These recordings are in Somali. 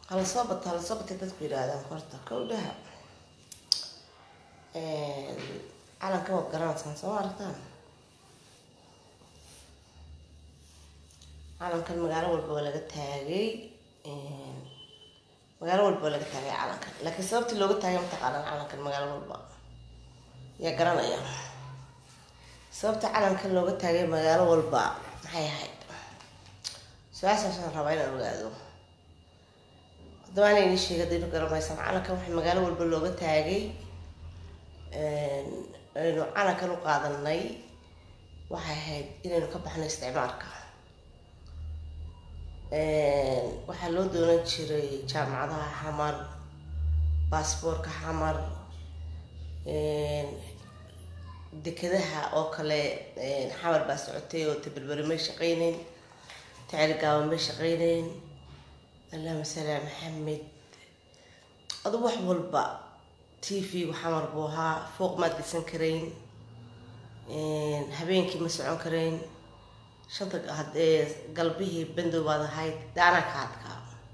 hala soo bata hala soo batay dadku yidhaahdaan horta kowdhaha calanka waad garanaysaan soo ma aragtaan calankan magaalo walba waa laga taagay magaalo walba waa laga taagay calankan laakiin sababtii looga taagay mataqaanaan calankan magaalo walba yaa garanaya sababta calankan looga taagay magaalo walba maxay ahayd su-aashaasaan rabaa inaan ogaado haddaba ana ini sheega daynu garamaysaan calankan waxay magaalo walba looga taagay aynu calankan u qaadanay waxay ahayd inaynu ka baxno isticmaalka waxaa loo doonan jiray jaamacadaha xamar baasboorka xamar dekadaha oo kale xamar baa socotay oo taberberi may shaqeyneyn tacirgaaban may shaqeyneyn allahuma salaa maxamed adu wax walba t v-gu xamar buu ahaa fooq maad geysan karayn habeenkii ma socon karayn shanta haddee galbihii bandow baad ahayd daanaa ka adkaa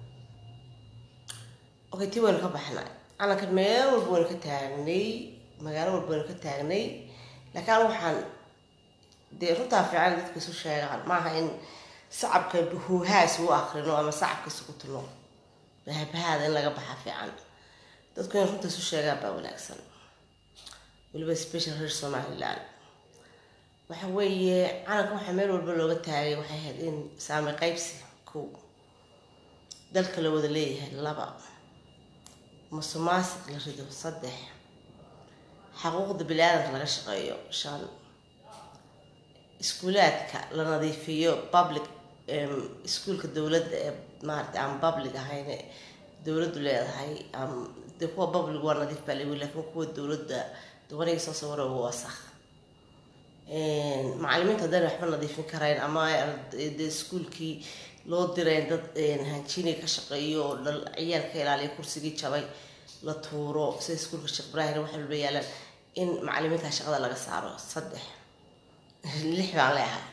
okay tii waynu ka baxnay calankan meel walba waynu ka taagnay magaalo walba waynu ka taagnay laakiin an waxaan dee runtaa fiican dadka isu sheegaan maaha in sacabka huuhaas u akrino ama sacabka isugu tuno bahabahaada in laga baxa fiican dadku in runta isu sheegaan baa wanaagsan weliba special reer somaliland waxa weeye calanka waxaa meel walba looga taagay waxay ahayd in saami qaybsi kow dalka la wada leeyahay laba musuqmaasuq la rido saddex xaquuqda bini-aadanka laga shaqeeyo shan iskuulaadka la nadiifiyo public iskuulka dowladda ee maarata aan public ahayn dowladdu leedahay de kuwa public waa nadiif baa lawi lakiin kuwa dowladda duqaniga soo sawira waa wasakh macalimiinta haddayna waxba nadiifin karayn ama de iskuulkii loo dirayn dad hanjiniga ka shaqeeyo oo dhal ciyaal ka ilaaliya kursigii jabay la tuuro sida iskuulka sheekh ibraahim wax walba yaalaan in macalimiinta shaqada laga saaro saddex lix baan leehay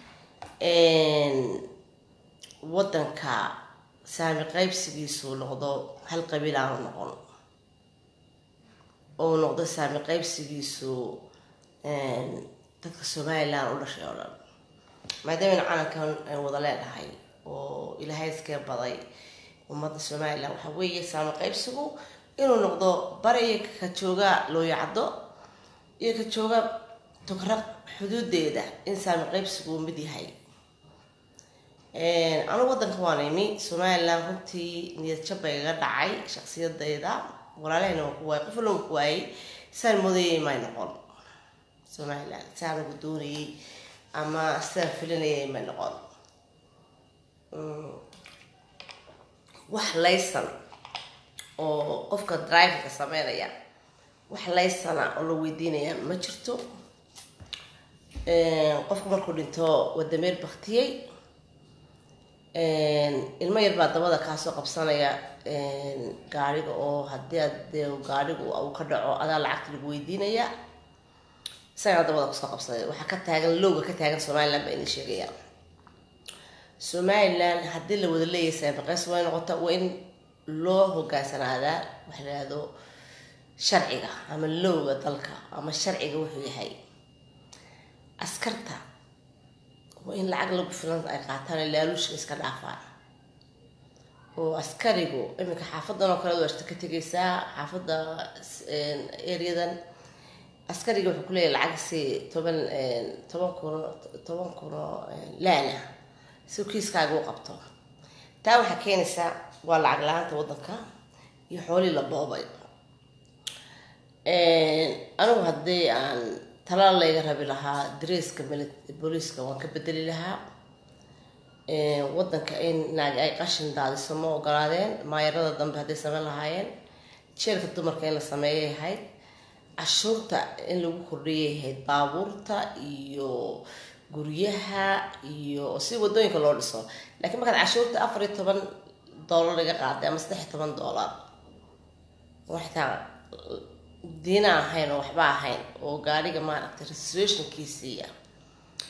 waddanka saami qaybsigiisu noqdo hal qabiil aanu noqon oo noqdo saami qaybsigiisu dadka somaliland u dhashay oo dhan maadaamana calankan ay wada leedahay oo ilaahay iskee baday ummadda somaliland waxaa weeye saami qaybsigu inuu noqdo bariya ka jooga looyacdo iyo ka jooga tugraq xuduudeeda in saami qaybsigu uu mid yahay anigu waddanka waan imi somaliland runtii niyad jab bay iga dhacay shaksiyadayda walaalahayna waan ku waayay qof walba ku waayay saan moodayay may noqon somaliland saan ugu doonayay ama sidaan filinayay may noqon wax laysan oo qofka driverka sameynaya wax laysana oo la weydiinaya ma jirto qofku markuu dhinto wadameer baktiyey ilmo yar baa dabada kaasoo qabsanaya gaariga oo haddii aad dee gaarigu uu ka dhaco adaa lacagta lagu weydiinaya isagaa dabada kusoo qabsaday waxaa ka taagan lowga ka taagan somaliland baa idin sheegaya somaliland haddii la wada leeyahay saamiqays way noqota waa in loo hogaansanaada waxa la yihahdo sharciga ama lowga dalka ama sharciga wuxuu yahay askarta waa in lacag lagu filan ay qaataan laaluushka iska dhaafaan oo askarigu iminka xaafadan oo kale waashta ka tegaysaa xaafadda areadan askariga wuxuu kuleeyahay lacag si toban toban kuno toban kuno laana si kiiskaaga u qabto taa waxaa keenaysaa waa lacag la-aanta waddanka iyo xoolii la boobay anigu haddii aan talaal layga rabi lahaa dareeska booliiska waan ka bedeli lahaa waddanka in naag ay qashin daadiso ma ogolaadeen maayarada dambe hadday sameyn lahaayeen jeelka dumarka in la sameeyay ahayd cashuurta in lagu kordhiyay ahayd baabuurta iyo guryaha iyo si wadooyinka loo dhiso laakiin markaad cashuurta afar iyo toban doolar laga qaaday ama saddex iyo toban doolar waxtaa diina ahayn oo waxba ahayn oo gaariga maaragtay reservationkiisiiya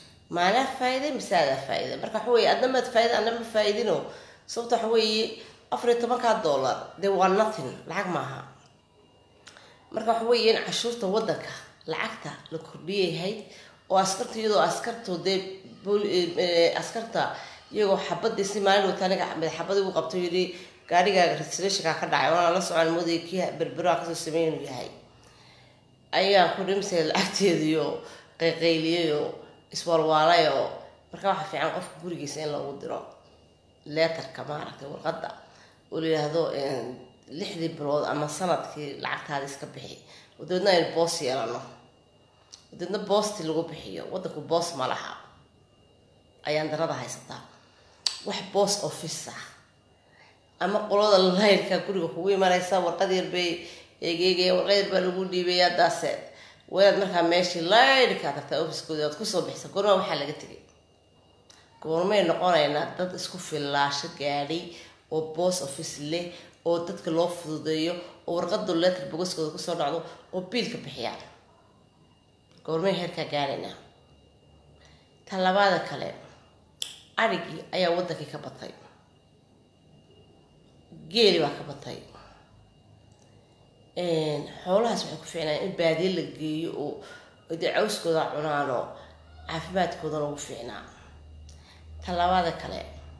maalaa faa'iiday mise adaa faa'iiday marka waxa weeye adna maad faa'iida adna ma faa'iidino sababta waxa weeye afar iyo tobankaa dollar dee waa nothing lacag maaha marka waxa weeye in cashuurta waddanka lacagta la kordhiyayahay oo askarta iyadoo askarto dee askarta iyagoo xabadii si maalin wata aniga xabadii u qabto yidhi gaarigaaga registrationka ka dhacay waana la socon moodaya kii berbera kasoo sameyn inuu yahay ayaan ku dhimsay lacagteediyo qayqayliyayo iswalwaalayo marka waxaa fiican qofka gurigiisa in lagu diro leetarka maaragtay warqadda oo la yidhaahdo lixdii bilood ama sanadkii lacagtaada iska bixi dabeedna aynu boos yeelano dabeedna boostii lagu bixiyo waddanku boos ma laha ayaan darada haysataa wax boos office ah ama qolada layrka guriga kugu imanaysa warqad yar bay eegeegaya warqad yar baa lagu dhiibaya daase wanaad markaa meeshii layrka tagtaa officekoodi oad kusoo bixisa goormaa waxaa laga tegay goormay noqonaynaa dad isku fillaasho gaadhay oo boos office leh oo dadka loo fududeeyo oo warqadu letter bogoskooda kusoo dhacdo oo biilka bixiyaan goormay heerkaa gaadhaynaa talabaada kale arigii ayaa waddankii ka batay geeli baa ka batay xoolahaas waxay ku fiicnaan in baadiye la geeyo oo dee cawskooda cunaanoo caafimaadkoodana ugu fiicnaa talabaada kale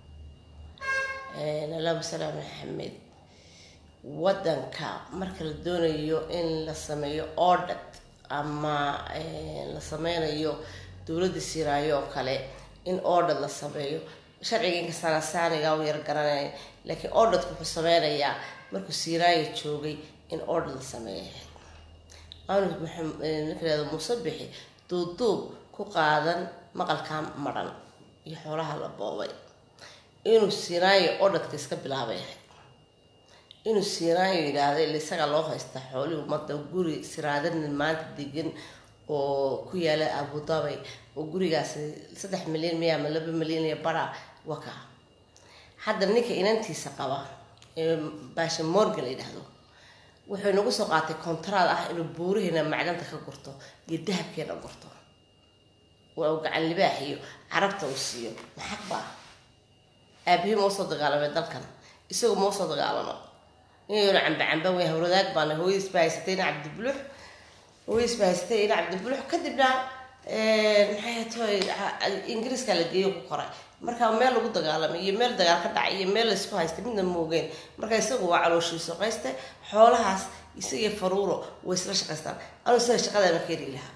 allahuma salaam maxamed waddanka marka la doonayo in la sameeyo ordad ama la sameynayo dowladda siraayo oo kale in ordad la sameeyo sharciga inkastaana saaniga u yar garanay laakiin ordadku wuxuu sameynayaa markuu siiraayo joogay in ordad la sameeya aanu ninkaado muuse bixi duubduub ku qaadan maqalkaa madhan iyo xoolaha la boobay inuu siiraayo ordadka iska bilaabay inuu siiraayo yidhaahda ila isaga loo haysta xoolihii ummadda guri siraadanin maanta degan oo ku yaala abudabay oo gurigaasi saddex milyan miya ama laba milyan iyo bara waka hadda ninka inantiisa qaba ee baasha morgan la yidhaahdo wuxuu inagu soo qaatay kontraad ah inuu buurihiina macdanta ka gurto iyo dahabkeena gurto waa gacan libaax iyo carabta uu siiyo maxaq baa aabihii ma usoo dagaalamay dalkan isagu ma usoo dagaalamo inaynu camba camba wey hawradaag baana hooyadiis baa haysatay ina cabdibulux hooyadiis baa haysatay ina cabdibulux kadibna maxay toy ingiriiska la geeyo ku koray marka meel lagu dagaalamay iyo meel dagaal ka dhacay iyo meel laysku haystay midna moogeen marka isagu waa calooshiisu qayste xoolahaas isagiyo faruuro way isla shaqaystaan anuu isaga shaqadana ka heri lahaa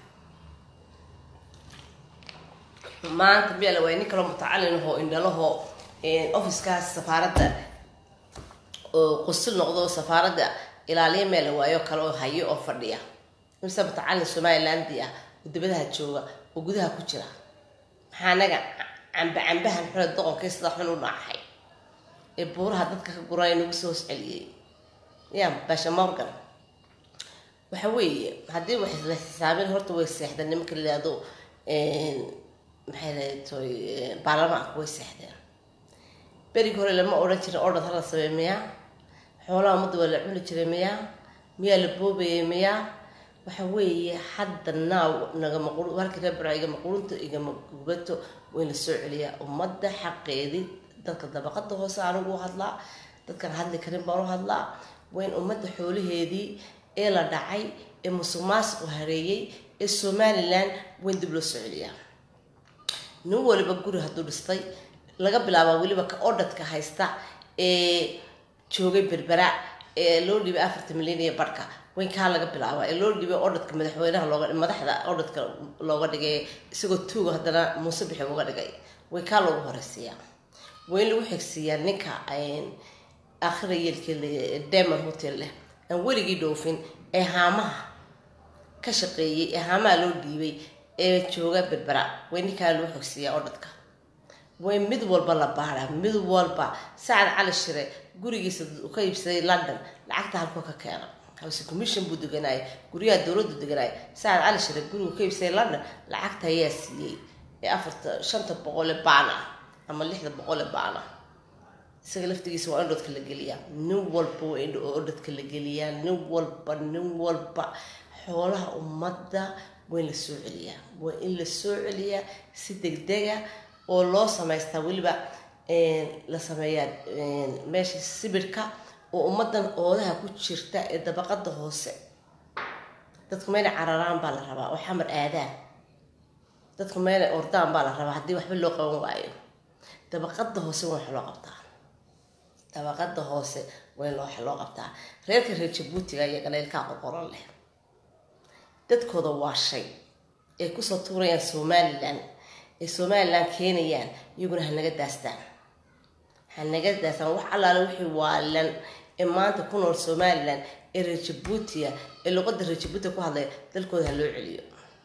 maanta miyaa waay nin kaloo mutacalin ahoo indhalahoo offiskaas safaaradda oo qusil noqdo oo safaaradda ilaaliya meel la waayo kale oo hayo oo fadhiya mise mutacalin somalilandia ah oo dibadaha jooga oo gudaha ku jira maxaa anaga camba cambahan xule doqonkii sida xun u dhacahay ee buuraha dadka ka guray nagu soo hoos celiyey ya basha morgan waxa weeye haddii wax la xisaabin horta way seexdeen nimanka la yihahdo maxay lahatoy baarlamaanka way seexdeen berigi hore lama odhan jirin ordad hala sameey miyaa xoolaha ummadda waa la cuni jiray miyaa miyaa la boobayay miyaa waxa weeye hadda naaw nagama halkii reer bara igama qurunta igama gubato wayn la soo celiyaa ummadda xaqeedii dadka dabaqada hoose anigu u hadlaa dadkan hadli karin baan u hadlaa wayn ummadda xoolaheedii ee la dhacay ee musuq maasuqu hareeyey ee somalilan wayn dib loo soo celiyaa nin waliba guri hadduu dhistay laga bilaabaa weliba ka odhadka haysta ee joogay berbera ee loo dhibay afarta milyan iyo barhka wayn kaa laga bilaabaa ee loo dhibay odhadka madaxweynaha looga madaxda odhadka looga dhigay isagoo tuuga haddana muuse bixi uga dhigay way kaa loogu horeysiiyaa waa in lagu xigsiiyaa ninka akhira yeelkii demon hotel leh aan weligii dhoofin ee haamaha ka shaqeeyey ee haamaha loo dhiibay ee jooga berbera way ninkaa lagu xigsiiyaa odhadka way mid walba la baadhaa mid walba sacad cali shire gurigiisa ka iibsaday london lacagta halkuu ka keena house commission buu deganaayay guryaha dowladdu deganaayay sacad cali shire gurigu ka iibsaday london lacagta ayaa siiyey ee afarta shanta boqole baan ah ama lixda boqole baan ah isaga laftigiisa waa in dhodka la geliyaa nin walba waa in odhadka la geliyaa nin walba nin walba xoolaha ummadda waa in la soo celiyaa waa in la soo celiyaa si degdega oo loo samaystaa weliba la sameeyaa meesha sibirhka oo ummadan oodaha ku jirta ee dabaqada hoose dadku meelay cararaan baa la rabaa oo xamar aadaan dadku meelay ordaan baa la rabaa haddii waxba loo qaban waayo dabaqada hoose waa wax loo qabtaa dabaqada hoose waa in wax loo qabtaa reerka reer jabuutiga iyo galeylkaa qorqoran leh dadkooda waa shay ay kusoo tuurayaan somalilan ay somalilan keenayaan iyaguna hanaga daastaan hanaga daastaan wax allaale wixii waalan ee maanta ku nool somalilan ee reer jabuutiya ee luqada reer jabuutiga ku hadlaya dalkooda ha loo celiyo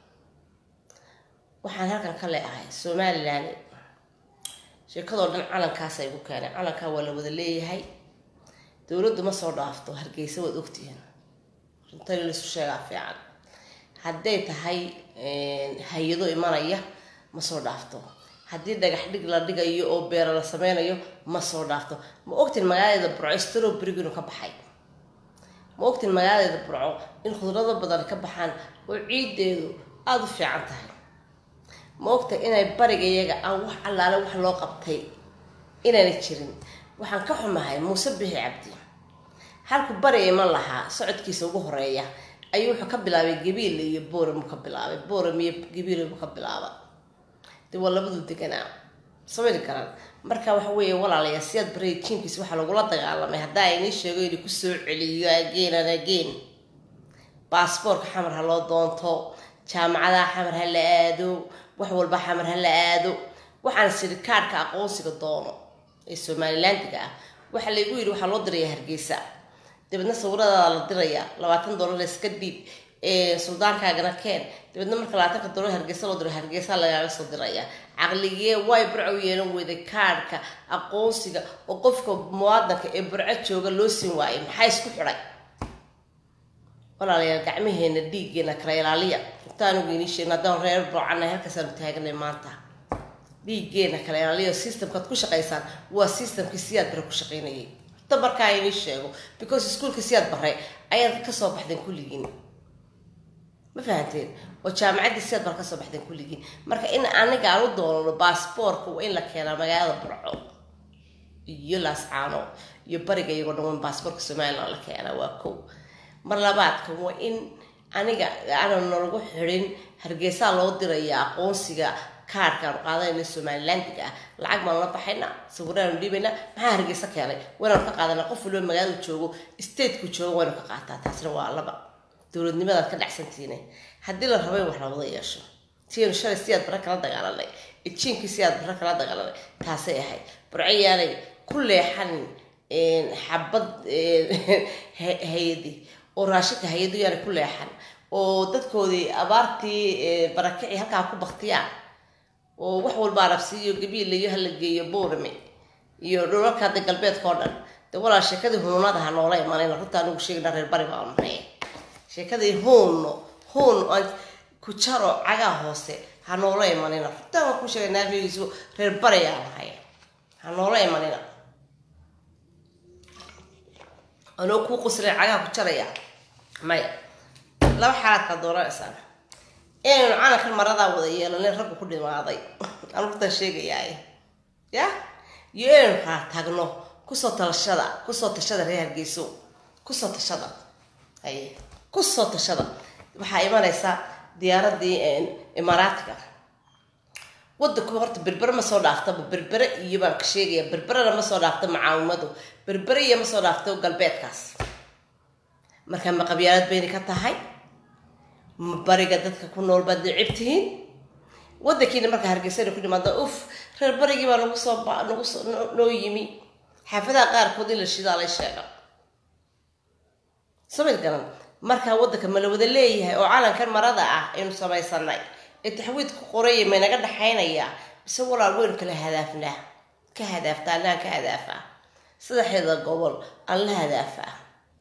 waxaan halkan ka leeahay somalilan sheekadoo dhan calankaasa igu keenay calankaa waa la wada leeyahay dowladdu ma soo dhaafto hargeysa waad ogtihiin runtani laisu sheegaa fiican hadday tahay hay-ado imanaya ma soo dhaafto haddii dhagax dhig la dhigayo oo beero la sameynayo ma soo dhaafto ma ogtin magaaladeeda burco strobrig inuu ka baxay ma ogtin magaaladeeda burco in khudrado badan ka baxaan oo ciideedu aada u fiican tahay ma ogta inay bariga iyaga aan wax allaale wax loo qabtay inaana jirin waxaan ka xumahay muuse bixi cabdi halku bari iman lahaa socodkiisa ugu horeeya ayuu wuxuu ka bilaabay gabiile iyo boorem ka bilaabay boorem iyo gabiile buu ka bilaaba de waa labadu deganaa sameyni karaan marka waxa weeye walaalayaa siyaad baraya jiinkiisa waxaa lagula dagaalamay haddaa inii sheego inay kusoo celiyo ageen an ageen baasboorka xamar ha loo doonto jaamacadaha xamar ha la aado wax walba xamar ha la aado waxaan siri kaadhka aqoonsiga doono ee somalilandiga ah waxaa laygu yidhi waxaa loo diraya hargeysa dabeedna sawiradaada la diraya labaatan dollar iska dhiib suldaankaagana keen dabeedna marka labaatanka dollar hargeysa loo diro hargeysa lagaaga soo diraya caqligee way burco yeelan weyday kaadhka aqoonsiga oo qofka muwaadanka ee burco jooga loo siin waayay maxaa isku xidhay walaalayaal gacmaheena dhiiggeena kala ilaaliya intaanigu inii sheegna haddaan reer burcana halkaasaanu taaganay maanta dhiiggeena kala ilaaliya systemkaad ku shaqaysaan waa systemkii siyaad bare ku shaqaynayay horta markaa inii sheego because iskuolka siyaad bare ayaad kasoo baxdeen kulligiin ma fahanteen oo jaamacaddii siyaad bare kasoo baxdeen kulligiin marka in aniga aan u doonano baasboorka waa in la keenaa magaalada burco iyo laascaano iyo bariga iyagoo dhan waa baasboorka somalilan la keenaa waa kow mar labaadka waa in aniga aanan nalagu xidhin hargeysaa loo diraya aqoonsiga kaarkaanu qaadanayna somalilandiga ah lacag baanu la baxayna sawiraanu dhiibayna maxaa hargeysa keenay waynaanu ka qaadana qof waliba magaaladu joogo stateku joogo waynu ka qaataa taasna waa laba dowladnimadaad ka dhacsantiine haddii la rabo in wax lawada yeesho tianu shalay siyaad bare kala dagaalanay jiinkii siyaad bare kala dagaalanay taasay ahayd burcayaanay ku leexanin xabad hay-adii oo raashinka hay-adu yaanay ku leexan oo dadkoodii abaartii barakicii halkaa ku baktiyaan oo wax walba arabsiiyo gabiil iyo hala geeyo boorame iyo dhulalka hadda galbeedka oo dhan de walaal sheekadii huunada ha noola imanayna runta anigu sheegna reer bari baan nahay sheekadii huunno huun aan ku jaro cagaa hoose ha noola imanina runtaan waan ku sheegay naafigiisu reer bari aan nahay ha noola imanina anoo kuu qusleen cagaa ku jaraya maya laba xaalaad kaa dooranaysaa inaynu calankan maradaa wada yeelanin raggu ku dhimaaday aan runtaan sheegayaay ya iyo inaynu kala tagno kusoo talashada kusoo tashada reer hargeyso kusoo tashada haye kusoo tashada waxaa imanaysa diyaaradii imaaraatiga wadanku horta berbere ma soo dhaaftaba berbere iyo baan ka sheegaya berberena ma soo dhaafto macaawimadu berbere iyo ma soo dhaafto galbeedkaas markaa ma qabyaalad bayna ka tahay ma bariga dadka ku nool baad necib tihiin wadankiina markaa hargeysana ku dhimaada uf reer barigii baa nagu soo nagu soo noo yimi xaafadaha qaarkood in la shidaa lay sheega samid garan markaa wadanka ma la wada leeyahay oo calankan marada ah aynu samaysanay ee taxwiidka qoraya maynaga dhaxaynayaa mise walaal weynu kala hadaafnaa ka hadaafta annaha ka hadaafaa saddexdeeda gobol aan la hadaafaa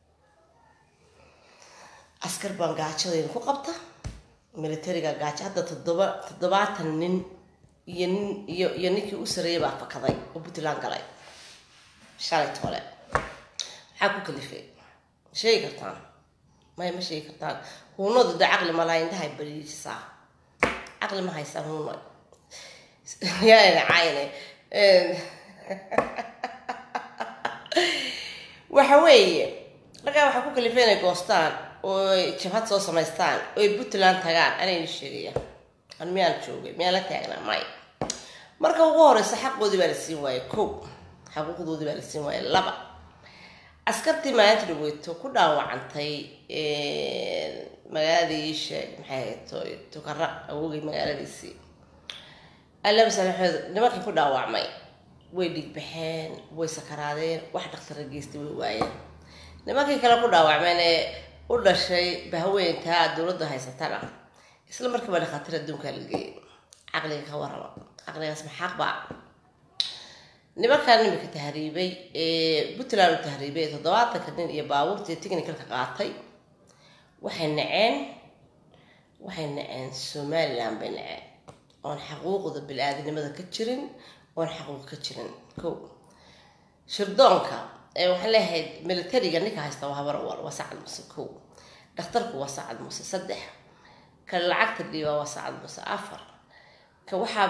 askar baan gaajadaynu ku qabta militariga gaajo hadda toddoba toddobaatan nin iyo nin iyo iyo ninkii u sareeyay baa fakaday oo puntland galay shalay toole maxaa ku kalifay ma sheegi kartaan maya ma sheegi kartaan huunadu de caqli malaa indhahay bariisaa caqli ma haysaa huuna yaana cayne waxa weeye markaa waxaa ku kalifay inay goostaan oo ay jabhad soo samaystaan oo ay puntland tagaan anayna sheegaya an miyaan joogay miyaan la taagnaa may marka ugu horeysa xaqoodii baa la siin waayey ko xaquuqdoodii baa la siin waayey laba askartii maalinta dhaweyto ku dhaawacantay magaaladii sheeg maxay hayto tukara awogay magaaladiisii alamasalexeed nimankii ku dhaawacmay way dhigbaxeen way sakaraadeen wax dhaktara geystay way waayeen nimankii kale ku dhaawacmeen ee u dhashay bahweyntaa dowladda haysatana isla markiiba dhakhaatiir adduunkaa la geeyay caqliga ka warama caqligaas maxaaq baa nimankan imika tahriibay ee puntland u tahriibay ee toddobaatanka nin iyo baabuurtii technicalka qaatay waxay naceen waxay naceen somaliland bay naceen oon xaquuqda bili-aadinimada ka jirin oon xaquuq ka jirin ko shirdoonka ee waxaan leeyahay militariga ninka haysta waa habar wal waa sacad muse ko dhakhtarku waa sacad muse saddex ka lacagta dhiibaa waa sacad muse afar ka waxaa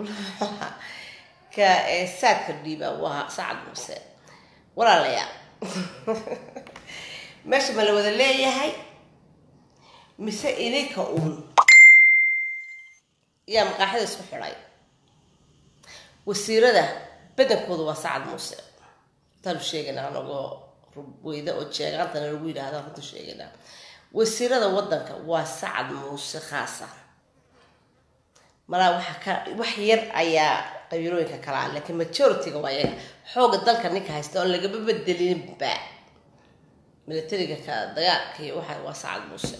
ka saadka dhiiba waa sacad muse walaalayaa meesha ma la wada leeyahay mise idinka uun yaa maqaaxida isku xidhay wasiirada badankooda waa sacad muuse taanu sheegaynaa anagoo rubweyda oo jeegaantana lagu yidhaahda runta sheegaynaa wasiirada wadanka waa sacad muuse khaasa malaa waxa ka wax yar ayaa qabiilooyinka kalaa laakiin majority-ga waa yaga xooga dalka ninka haysta oon lagama bedelinba militariga ka dagaalka iyo waxa waa sacad muuse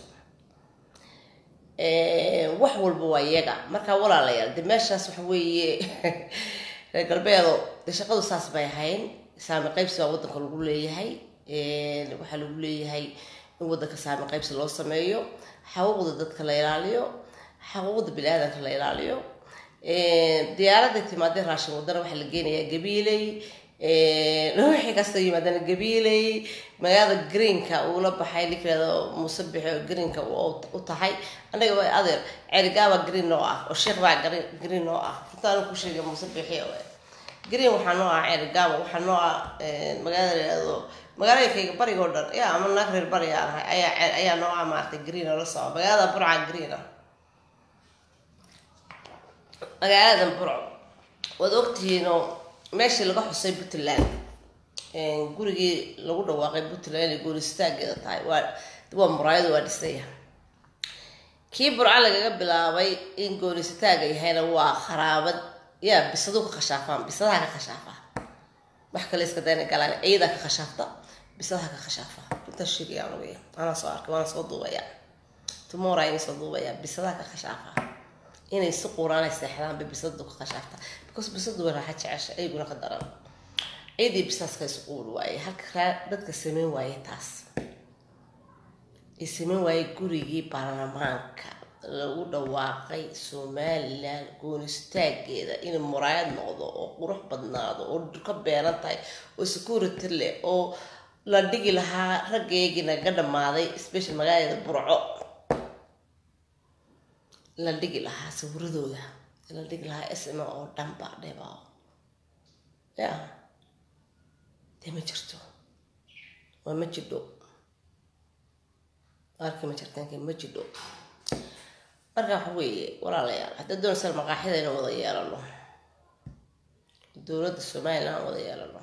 wax walba waa yaga markaa walaalayaal de meeshaas waxa weeye reer galbeedo de shaqadu saas bay ahayn saami qaybsi baa wadanka lagu leeyahay waxaa lagu leeyahay in wadanka saami qaybsi loo sameeyo xaquuqda dadka la ilaaliyo xaquuqda bini-aadanka la ilaaliyo diyaaradda timaadee raashin wadana waxaa la geenayaa gabiiley wixii kasta yimaadana gabiiley magaalada greenka uula baxay ninkeeda muuse bixi oo greenka u tahay anaga waa adeer ceerigaaba green noo ah oo sheekh baa green noo ah runtaanu ku sheegay muuse bixi green waxaa noo ah ceerigaaba waxaa noo ah magaalada laado magaalooyinkayga bariga oo dhan ya ama naag reer bari aan ahay ayaa ayaa noo ah maaragtay green oo la soco magaalada burca green ah magaaladan burco waad ogtihiinoo meeshii laga xusay puntland gurigii lagu dhawaaqay puntland inay gooristaageeda tahay waa waa muraayadu waa dhisaya kii burco lagaga bilaabay in goorisitaaga yahayna waa kharaabad yaa bisadu ka khashaafaan bisadaha ka khashaafaa wax kale iska dayna galaan ciidaa ka khashaafta bisadaha ka khashaafaa intaa sheegaya anugaya anaa soo arkay waana soo duubaya tomorrow inay soo duubaya bisadaha ka khashaafaa inay si quraanay seexdaan bay bisadu ka khashaafta because bisadu way raaxa jecesha ayguna ka daran ciidii bisaaska is quuri waaye halka dadka sameyn waaye taas ay sameyn waaye gurigii baarlamaanka lagu dhawaaqay somalilan goonistaageeda inay muraayad noqdo oo qurux badnaado oo ka beeran tahay oo security leh oo la dhigi lahaa raggeygii naga dhamaaday special magaalada burco la dhigi lahaa sawiradooda la dhigi lahaa sma oo dhanba dheba ya dee ma jirto waa ma jidho arki ma jirtaanka ma jidho marka waxa weeye walaalayaal hadda doonaysan maqaaxida inaan wada yeelano dowladda somalilan aan wada yeelano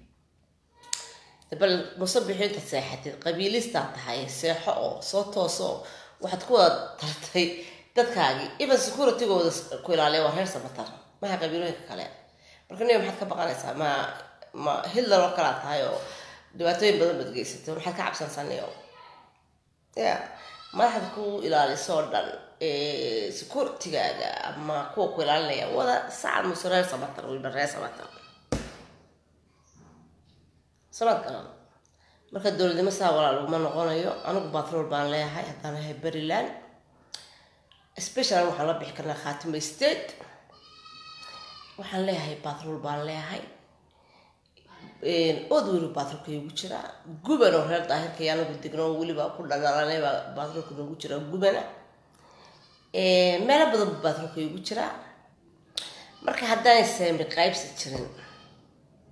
bal musabixi intaad seexatid qabiilistaa tahay seexo oo soo tooso waxaad ku wada tartay dadkaagii even securitygooda ku ilaaliya waa reer samatar maha qabiilooyinka kale marka niga maxaad ka baqanaysaa ma ma hitler oo kalaa tahay oo dhibaatooyin badan baad geysatay maxaad ka cabsansaniyo ya madaxda ku ilaaliso oo dhan securitygaaga ama kuwa ku ilaalinaya wada sacad muse reer samatar waliba reer samatar samad garan marka dowladnimo saa walaa laguma noqonayo anigu batrol baan leeyahay haddaan ahay beriland special waxaan la bixi karnaa khaatimo state waxaan leeyahay batrol baan leeyahay ood weli batrolka igu jiraa guban oo reer daahirka anagu degno weliba ku dhadhalanay baa batrolka noogu jiraa gubana meelo badan bu batrolka igu jiraa marka haddaanay saami qaybsi jirin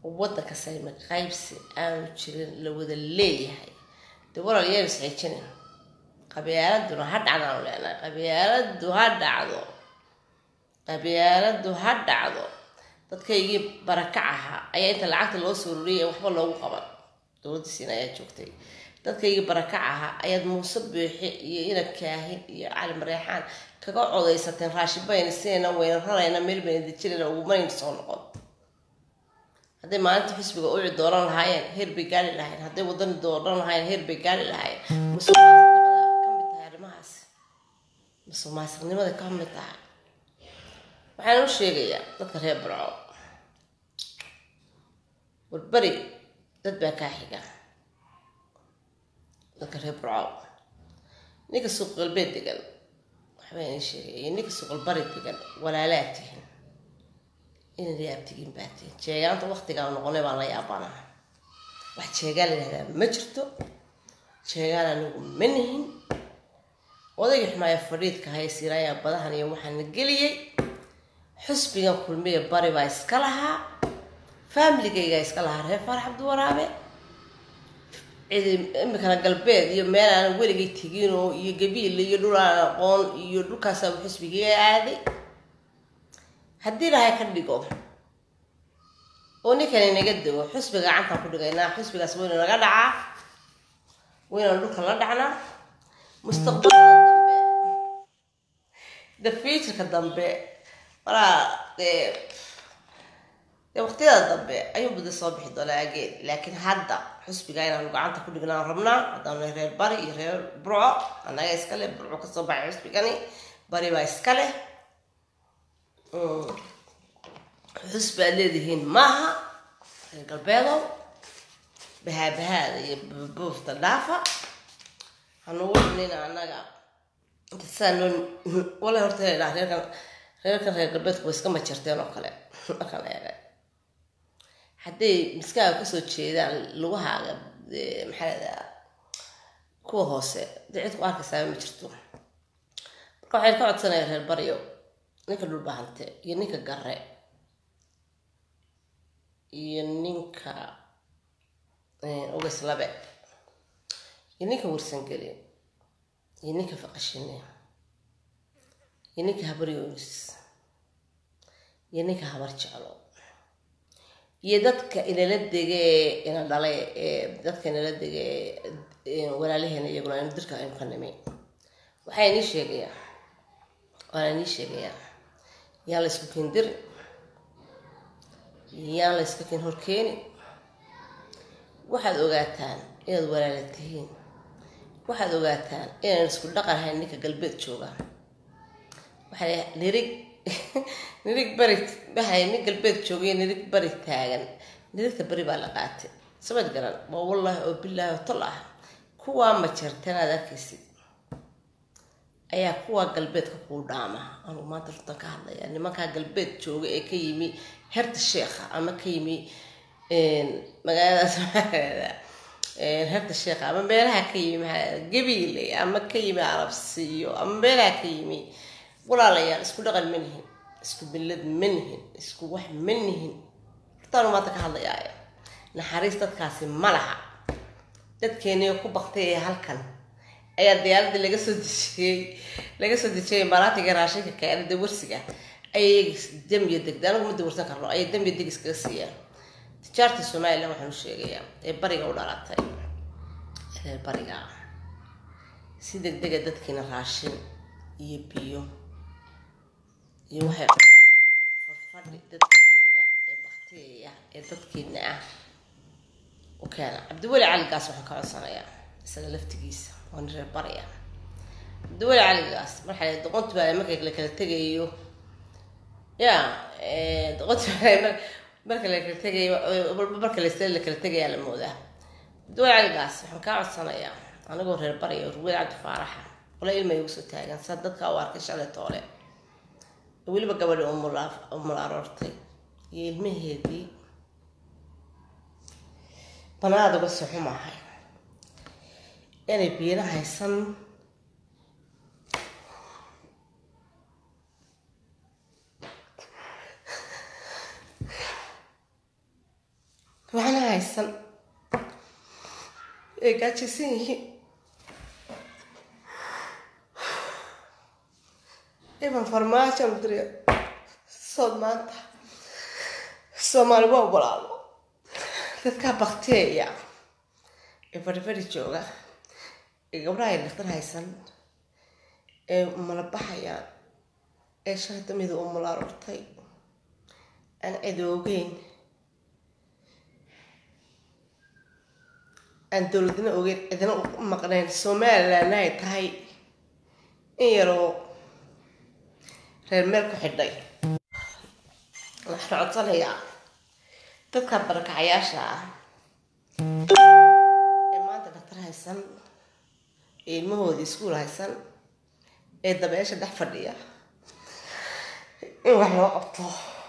waddanka sayma qaybsi aanu jirin la wada leeyahay dee walaal yeen isxijinin qabyaaladuna ha dhacdaanu leenahay qabyaaladu ha dhacdo qabyaaladu ha dhacdo dadkaygii barakac ahaa ayaa inta lacagta loo soo ruriyay waxba loogu qaban dowladda siin ayaa joogtay dadkaygii barakac ahaa ayaad muuse buuxi iyo ina kaahin iyo cali mareexaan kaga codaysateen raashin bayna sinayna wayna rarayna meel bayna dejinayna ugumanayna soo noqon hadday maalinta xisbiga uci dooran lahaayeen heer bay gaari lahayen hadday wadani dooran lahaayeen heer bay gaari lahaayeen musuqmaasuqnimada ka mid tahay arrimahaas musuqmaasuqnimada ka mid tahay waxaan u sheegayaa dadka reer barco warberi dad baa kaa xiga dadka reer barco ninka suuq galbeed degan waxbaa inii sheegaya iyo ninka suuq galbari degan walaalaa tihin inad yaabtigiin baa tihin jeegaanta waktigaa noqonay baan la yaabanaa wax jeegaan la yihahdaa ma jirto jeegaan anigu ma nihin odayga xumaaya fadhiidka haysiiraayaa badahan iyo waxaana geliyey xusbigan kulmiya bari baa iska lahaa faamiligaygaa iska lahaa reer faarax cabdiwaraabe cidi imikana galbeed iyo meel aanan weligay teginoo iyo gabiil iyo dhul aan aqoon iyo dhulkaasaa xusbigiga aaday haddii ilahay ka dhigo oo ninkani naga dego xusbiga gacantaan ku dhigaynaa xusbigaas waynu naga dhacaa waynaan dhulka la dhacnaa mustaqbalka dambe the futureka dambe walaa dee dee waqtiyada dambe ayuu bada soo bixi doonaa ageen laakiin hadda xusbiga inaanu gacanta ku dhignaan rabnaa haddaanu reer bari iyo reer burco annaga iska leh burco kasoo baxay xusbigani bari baa iska leh xusbi aad leedihiin maaha reer galbeedow bahaabahaada iyo buufta dhaafa hanugu xunina annaga inta sidaa noo wala horta dhaa reerkan reerkan reer galbeedku way iska majarteen oo kale markaan eegay hadday miskaaga kasoo jeedaan lugahaaga maxaa ladaa kuwa hoose dee cid ku arkaysaaba ma jirto marka waxayn ka codsanaya reer baryo ninka dhulbahante iyo ninka gare iyo ninka ugas labe iyo ninka warsangeli iyo ninka faqashine iyo ninka habaryoonis iyo ninka habar jeclo iyo dadka inala dege ina dhalay ee dadka inala dege walaalaheena iyaguna inu dirka aynu ka nimi waxaa inii sheegayaa waana inii sheegayaa yaan la isku kendirin yaan la iska ken horkeeni waxaad ogaataan inaad walaala tihiin waxaad ogaataan inaan isku dhaqan ahayn ninka galbeed jooga waxaa nirig nirig bari waxay nin galbeed joogay nirig bari taagan nirigta bari baa la qaatay samad garan waa wallaahi oo bilaahi oo tol ah kuwaa ma jarteen aad arkaysid ayaa kuwaa galbeedka kuu dhaama anugu maanta runtan ka hadlaya nimankaa galbeed jooga ee ka yimi herta sheekha ama ka yimi magaaladaas maxaa herta sheekha ama meelaha ka yimi maxaa gabiile ama ka yimi arabsiyo ama meelaha ka yimi walaalayaal isku dhaqan ma nihin isku billad ma nihin isku wax ma nihin hortaanu maanta ka hadlayaaya naxariis dadkaasi ma laha dadkeeniyo ku baktay ee halkan ayaa diyaaradii laga soo dejiyey laga soo dejiyay maraatiga raashinka keenada warsiga ayay damiya degda anagu ma dawarsan karno ayay damiya deg iskaga siiyaan tijaarta somalilan waxaan u sheegayaa ee bariga u dhalatay reer bariga si degdega dadkiina raashin iyo biyo iyo waxay qabaan farfadhi dadka jooga ee bakteeya ee dadkiina ah u keena cabdiweli caligaas waxaan ka codsanayaa isaga laftigiisa waa nin reer baraya cabdiweli caligaas marxaa doqonti baa marka la kala tegayo ya doqonti baa marka la kala tegayo marka la la kala tegayaa la moodaa cabdiweli caligaas waxaan kaa codsanayaa anigoo reer baraya ruweel cabdi faaraxa wala ilmay ugu soo taagan saa dadka u arkay shalay toole weliba gabadhi umul aroortay iyo ilmaheedii banaad uga soxo maahay inay biina haysan waxna haysan ay gaajaysan yihiin iban farmaajo diriya sood maanta soomaali waa walaalo dadkaa bakteeya ee farifari jooga ee gabdhaha ay dhaktar haysan ee malabaxayaan ee sharta mida u malaarurtay aan cidoogeyn aan dowladna ogeyn cidna u maqnayn somalilandna ay tahay in yaroo reer meel ku xidhay waxaan codsanayaa dadka barakacayaasha ah ee maanta dhaktar haysan ee ilmahoodii iskuul haysan ee dabeesha dhex fadhiya in wax loo qabto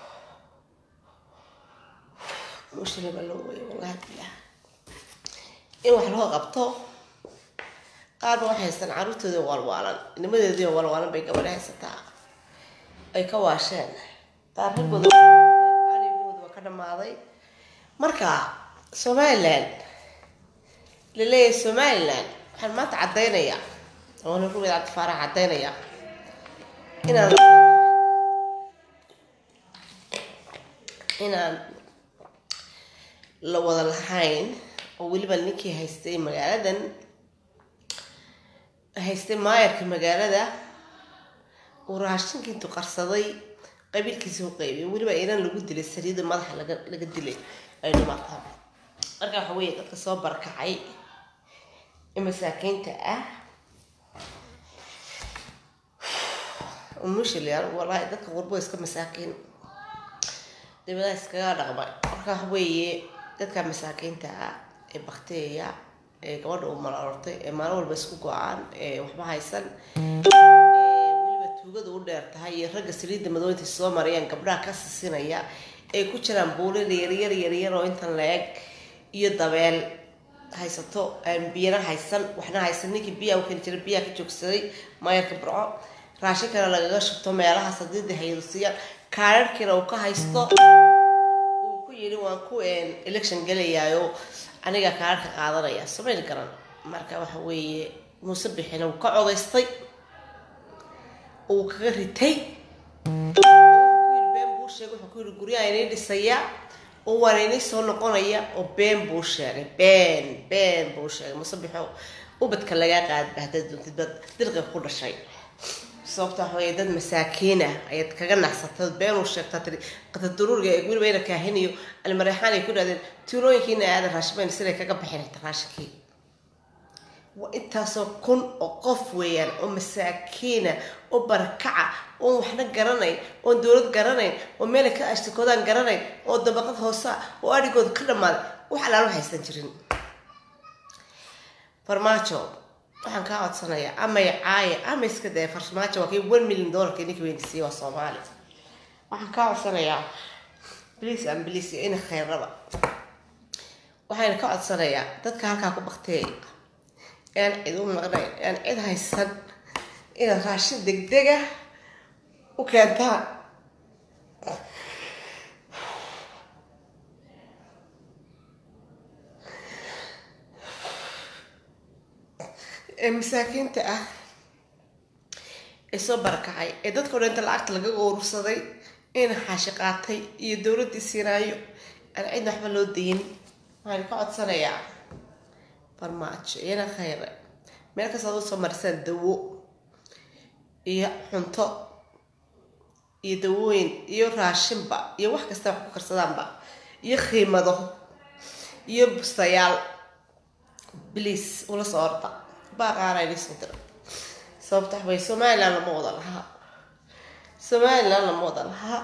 mushriba loo weeyo wallahi bilah in wax loo qabto qaarba waxay haystaan carruurtooda waalwaalan nimadeedii waalwaalan bay gabadha haysataa ay ka waasheen qaar raggooda arigooda waa ka dhamaaday marka somaliland laleeyahay somaliland waxaan maanta caddaynayaa oona rubeed cabdifaarax caddaynaya inaan inaan la wada lahayn oo weliba ninkii haystay magaaladan haystay maayarka magaalada uu raashinkii intuu qarsaday qabiilkiisa u qaybiyay weliba inan lagu dilay sariida madaxa laga laga dilay ay dhimaataa marka waxa weeye dadka soo barkacay ee masaakiinta ah umushilyan wallaahi dadka qurbo iska masaakiin dibadaha iskaga dhaqmay marka waxa weeye dadka masaakiinta ah ee bakteeya ee gabadha u malaortay ee maalin walba isku go-aan ee waxba haysan weliba tuugada u dheer tahay iyo ragga saliidda madooynta soo marayaan gabdhaha ka sisinaya ay ku jiraan buulida yaryar yaryar oo intan la-eg iyo dabeel haysato aan biyana haysan waxna haysan ninkii biyaha u keeni jiray biyaha ka joogsaday maayarka burco raashin kale lagaga shubto meelahaas hadii hayadu siiyaan kaararkiina uu ka haysto uu ku yidhi waan ku election gelayaayo aniga kaararka qaadanaya samayn garan marka waxa weeye muuse bixina uu ka codaystay uu kaga ritay been buu sheegay wuxuu ku yidhi guryaha inay dhisaya oo waan inay soo noqonaya oo been buu sheegay been been buu sheegay muuse bixo ubadka lagaa qaadba haddaad doontid bad dirqiga ku dhashay sababta waxa weeye dad masaakiina ayaad kaga naxsatay been uu sheegtaa tiri qataduruuriga ee weliba ina kaahinayo almareexaan ay ku dhahdeen tuulooyinkiina aadan raashimayn siday kaga bixinayta raashinkii waa intaasoo kun oo qof weeyaan oo masaakiina oo barakaca oon waxna garanayn oon dowlad garanayn oo meelay ka ashtakoodaan garanayn oo dabaqad hoosa oo adhigooda ka dhammaaday wax alaalo haysan jirin farmaajo waxaan kaa codsanayaa amay caaya ama iska daya farmaajo waa kii one million dollarka ninka weynisiiye waa soomaali waxaan kaa codsanayaa bliis an bliis iyo ina khayrraba waxayna ka codsanayaa dadka halkaa ku bakteeya aan cid u maqnayn aan cid haysan inaad raashin degdega u keentaan ee masaakiinta ah ee soo barakacay ee dadkao dhan inta lacagta laga urursaday ina xaashi qaatay iyo dowladdii siinaayo aan cidna waxba loo dayin waxaan ka codsanayaa farmaajo iyana khayre meel kastaad usoo marisaan dawo iyo cunto iyo dawooyin iyo raashinba iyo wax kasta wax ku karsadaanba iyo khiimado iyo bustayaal bliis ula soo orda baaqaana idiisoo dira sababta waxbay somaliland lama wada lahaa somaliland lama wada lahaa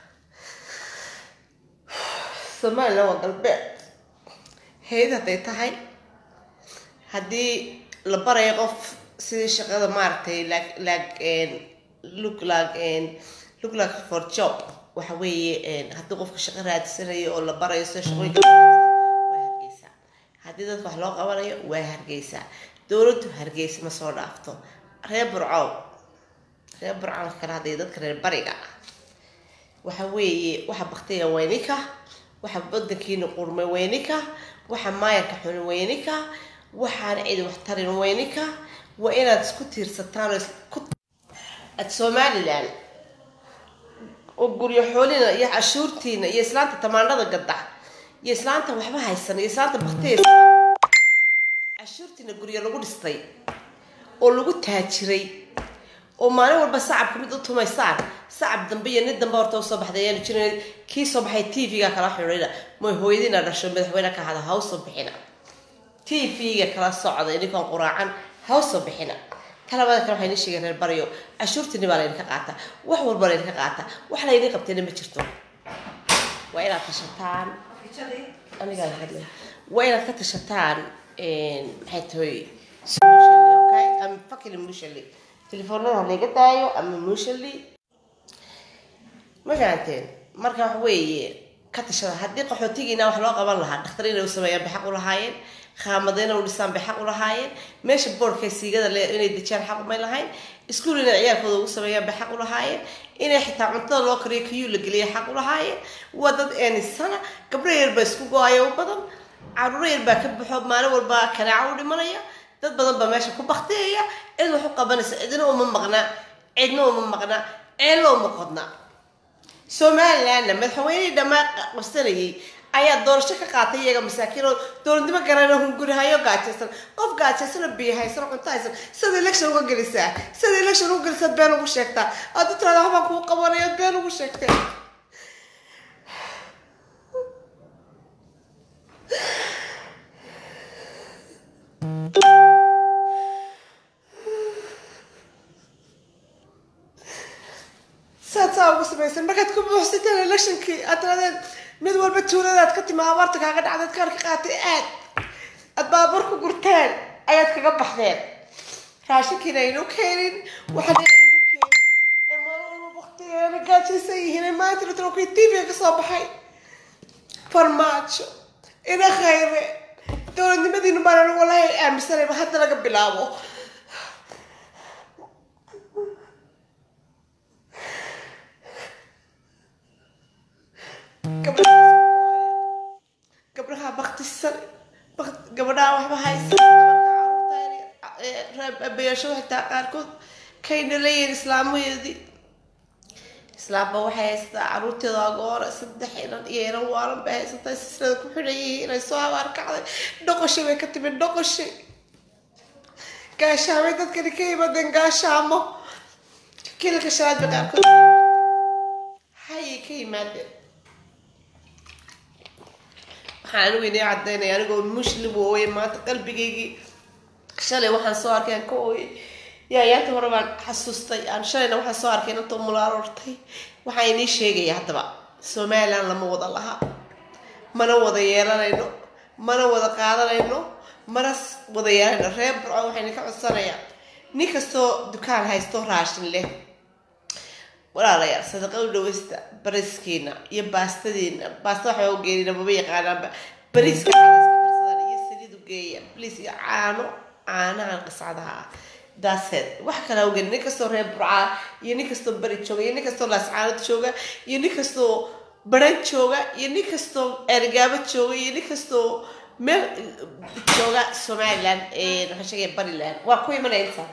somaliland waa galbeed heyd hadday tahay haddii la barayo qof sidii shaqada maaragtay look like look like for job waxa weeye haddii qofka shaqo raadsanayo oo la barayo sida shaqooyinka waa hargeysaa haddii dadka wax loo qabanayo waa hargeysaa dowladdu hargeysa ma soo dhaafto reer burcow reer burcow kale hadday dadka reer bariga waxa weeye waxa baktiga waa idinka waxa wadankiina qurmay weynika waxa maayarka xuni weynika waxaana cidi wax tarin weynika waa inaad isku tiirsataan oo isku ad somalilan oo guryo xoolina iyo cashuurtiina iyo islaanta tamaandhada gadda iyo islaanta waxba haysan iyo islaanta bakteesa cashuurtiina guryo lagu dhistay oo lagu taajiray oo maalin walba sacabka mid u tumaysaan sacab dambe iyo nin dambe horta usoo baxday ayaanu jirin kii soo baxay tv-ga kala xidhiidha mooy hooyadiina dhasho madaxweyne ka hada ha usoo bixina tv-ga kala socda ininkaan quraacan ha usoo bixina talabada kale waxay ni sheegeen reer baryo cashuurtiini baa laydinka qaataa wax walba laydinka qaataa wax laydin qabtayna ma jirto waa inaad tashataan anigaa hadle waa inaad ka tashataan maxay tahay solutionly okay ama fucking emotionally telefoonada laga daayo ama emotionally ma fahanteen marka wax weeye ka tashada haddii qaxootigiina wax loo qaban lahaa dhakhtarina u sameeyaan bay xaq u lahaayeen khaamadayna u dhisaan bay xaq u lahaayeen meesha boorkay siigada le inay dejiyaan xaq umay lahayn iskuul inay ciyaalkooda ugu sameeyaan bay xaq u lahaayeen inay xitaa cuntada loo kariyo kiyuu la geliya xaq u lahaayeen waa dad eenisana gabdho yar baa isku go-ayo u badan caruuro yar baa ka baxo maalin walba kanaaco u dhimanaya dad badan baa meesha ku baktiyaya cid wax u qabanaysa cidna uma maqna cidna uma maqna ceelna uma qodna somalilandna madaxweynihii dhammaan qabsanayay ayaa doorasho ka qaatay iyaga masaakiin oo dowladnimo garana hungurihayo gaajaysan qof gaajaysanoo biyo haysan oo cunto haysan sida election uga gelisaa sida election uga gelisaa been ugu sheegtaa aad u tirada waxbaan kuu qabanaya been ugu sheegtay saad saa ugu samaysan markaad ku buuxsateen electionkii aad tiradeen mid walba tuuladaad ka timi abaarta kaaga dhacdeed kaar ka qaatay aad aad baabuur ku gurteen ayaad kaga baxdeen raashinkiina aynu keenin waxaan aynu keenin ee maalin walba waktigeena gaajaysan yihiin ee maanta la kii tv ka soo baxay farmaajo ina khayre dowladnimadiinu baan walahi aaminsanayba hadda laga bilaabo gabdhaha baktisan gabadhaha waxba haysan caruurtabeesho xitaa qaarkood kayna leeyihin islaamaheedii islaamba waxay haysataa caruurteeda agoora saddex inan iyo inan waalan bay haysataa silsilada ku xidhan yihiin inay soo abaar kacday dhoqoshay bay ka timid dhoqoshay gaashaamay dadkani ka yimaadeen gaashaamo kilka shanaad bay qaarkood hayay ka yimaadeen waxaan anigu inii cadaynaya anigoo muslim ooye maanta qalbigaygii shalay waxaan soo arkay aan ka ooyay yaayaanta hore baan xasuustay aan shalayna waxaan soo arkay inantoo mulaarortay waxaan inii sheegaya haddaba somaliland lama wada laha mana wada yeelanayno mana wada qaadanayno mana wada yeelanayno reer burco waxayna ka codsanayaan nin kastoo dukaan haysto raashin leh walaalayaal sadaqa u dhaweysta bariskiina iyo baastadiina baasta waxba u geenina maba yaqaanaanba bariiska caadaska iyo saliid u geeya bliis iyo caano caanahan qiscadaha ah daaseed wax kale ha u geeni nin kastoo reer burcaa iyo nin kastoo bari jooga iyo nin kastoo laascaanood jooga iyo nin kastoo baran jooga iyo nin kastoo ergaabo jooga iyo nin kastoo meel jooga somaliland waxaan sheegaya bariland waa ku imanaya intaa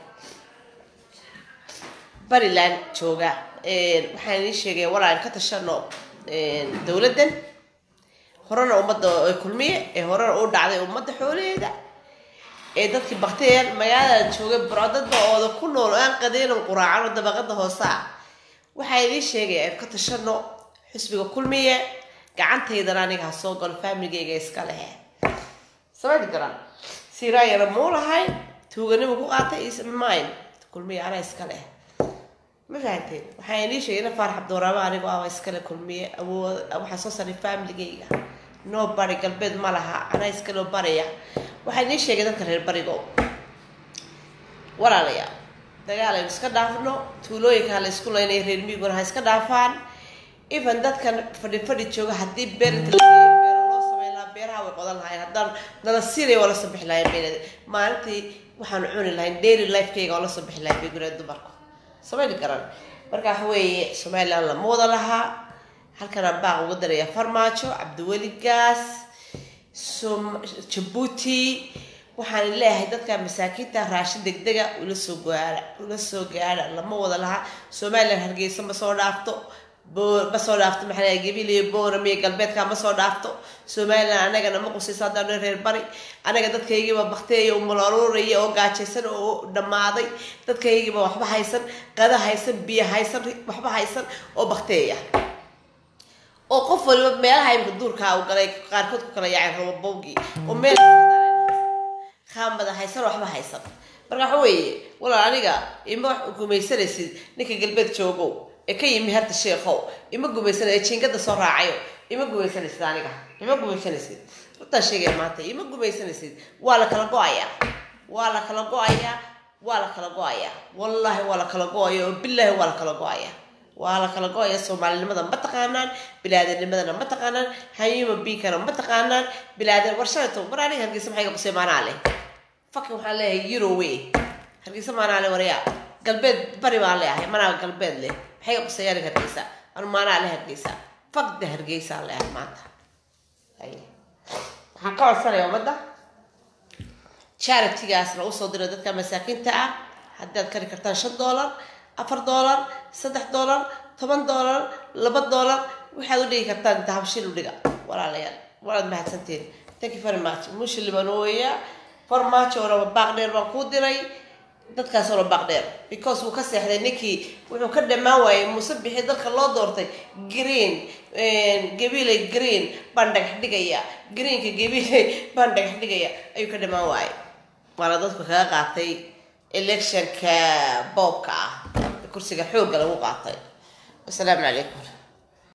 bariland jooga waxaan idin sheegaya walaan ka tashano dowladdan horena ummadda kulmiye ee horena u dhacday ummadda xoolaheeda ee dadkii bakteer magaalada joogay buro dadba ooda ku nool oo aan qadeynan quraacan oo dabaqada hoose ah waxaa idiin sheegaya aan ka tashano xisbiga kulmiye gacantaydana aniga ha soo galo faamiligayga iska lehe samadi garan siraayana muu lahay tuuganimu ku qaatay ismine kulmiye anaa iska leh ma fahanteen waxaa inii sheegay ina faarax abduraaba anigoo ah iskale kulmiye awood waxaa soo saray familigayga noo bari galbeed ma laha anaa iskaloo baraya waxaa inii sheegay dadka reer barigo walaalayaa dagaal aynu iska dhaafno tuulooyinka la isku laynaya reer miiguna ha iska dhaafaan even dadkan fadhi fadhi jooga haddii beerinta la geeyo beero loo sameyn lahaa beeraha way qodan lahayn haddaan nala siinaya waa la soo bixi lahayn beeled maalintii waxaanu cuni lahayn daily lifekayga waa la soo bixi lahayn bay guree dumarku samayni garan marka waxa weeye somaliland lama wada lahaa halkanaan baaq uga daraya farmaajo cabdiweli gaas som jabuuti waxaan leeyahay dadka masaakiinta raashin degdega ula soo gaara ula soo gaara lama wada laha somalilan hargeysa ma soo dhaafto bo ma soo dhaafto maxaa lahay gabiiliyo boorame iyo galbeedka ma soo dhaafto somalilan anagana ma qusayso haddaan reer bari anaga dadkaygiiba bakteeya umalaruuraya oo gaajaysan oo dhammaaday dadkaygiiba waxba haysan qada haysan biyo haysan waxba haysan oo bakteeya oo qof waliba meelaha imka duurkaa u galay qaarkood ku kala yaacay robobowgii oo meel kaamada haysan waxba haysan marka waxa weeye walaal aniga ima gumaysanaysid ninka galbeed joogow ee ka yimi harta sheekhow ima gumaysanay jiingada soo raacayo ima gumaysanaysid aniga ima gumaysanaysid runtaa sheegaya maanta ima gumaysanaysid waa la kala go-ayaa waa la kala go-ayaa waa la kala go-ayaa wallaahi waa la kala go-aya oo bilaahi waa la kala go-ayaa waa la kala go-aya soomaalinimada ma taqaanaan bilaadannimadana ma taqaanaan hayuma biikana ma taqaanaan bilaadan warshadato war aniga hargeysa maxay qabsay maanaa leh fakin waxaan leeyahay eurowe hargeysa maanaa leh waryaa galbeed bari baan leeyahay manaa galbeed leh maxay qabsay aniga hargeysa anu maanaa leh hargeysa fakda hargeysaan leeyahay maanta waxaan ka codsanaya ummadda charitigaasna usoo dira dadka masaakiinta ah haddaad kari kartaan shan dollar afar dollar saddex dollar toban dollar laba dollar waxaad u dhigi kartaan inta habshil u dhiga walaalayaal waad mahadsantiin thank you very much mushi libanooya farmaajo oraba baaq dheer baan kuu diray dadkaas ora baaq dheer because wuu ka seexday ninkii wuxuu ka dhammaan waayey muuse bixi dalka loo doortay green gabiiley green baan dhagax dhigaya greenka gabiiley baan dhagax dhigaya ayuu ka dhammaan waayey waana dadku kaga qaatay electionka boobka ah kursiga xoogga lagu qaatay wasalaamu calaykum